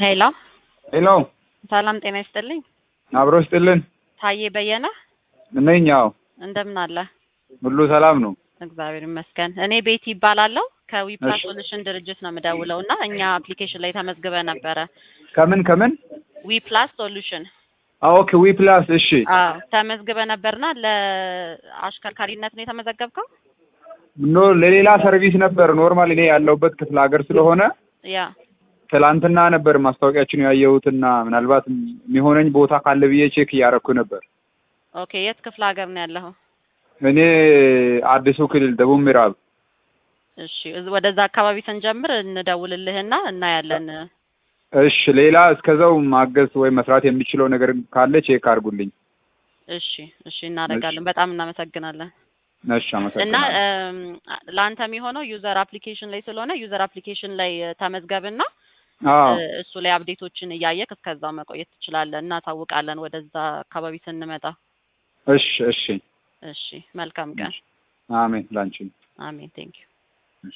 ሄሎ ሄሎ ሰላም ጤና ይስጥልኝ። አብሮ ስጥልን ታዬ በየነ ነኝ። አዎ እንደምን አለ? ሁሉ ሰላም ነው። እግዚአብሔር ይመስገን። እኔ ቤቲ ይባላለሁ ከዊፕላስ እሺ። ሶሉሽን ድርጅት ነው የምደውለው እና እኛ አፕሊኬሽን ላይ ተመዝግበ ነበረ። ከምን ከምን? ዊፕላስ ሶሉሽን አዎ ኦኬ ዊ ፕላስ እሺ። አዎ ተመዝግበ ነበርና ለአሽከርካሪነት ነው የተመዘገብከው? ኖ ለሌላ ሰርቪስ ነበር። ኖርማል እኔ ያለሁበት ክፍለ ሀገር ስለሆነ ያ ትላንትና ነበር ማስታወቂያችን ያየሁትና ምናልባት የሚሆነኝ ቦታ ካለ ብዬ ቼክ እያረኩ ነበር። ኦኬ። የት ክፍለ ሀገር ነው ያለኸው? እኔ አዲሱ ክልል ደቡብ ምዕራብ። እሺ እዝ- ወደዛ አካባቢ ስንጀምር እንደውልልህና እናያለን። እሺ ሌላ እስከዛው ማገዝ ወይም መስራት የሚችለው ነገር ካለ ቼክ አድርጉልኝ። እሺ እሺ እናደርጋለን። በጣም እናመሰግናለን። እሺ እና አመሰግናለሁ። እም፣ ለአንተ የሚሆነው ዩዘር አፕሊኬሽን ላይ ስለሆነ ዩዘር አፕሊኬሽን ላይ ተመዝገብና አዎ እ፣ እሱ ላይ አፕዴቶችን እያየክ እስከዛው መቆየት ትችላለህ። እናሳውቃለን ወደዛ አካባቢ ስንመጣ። እሺ እሺ እሺ መልካም ቀን። አሜን ላንቺ አሜን ቴንክ ዩ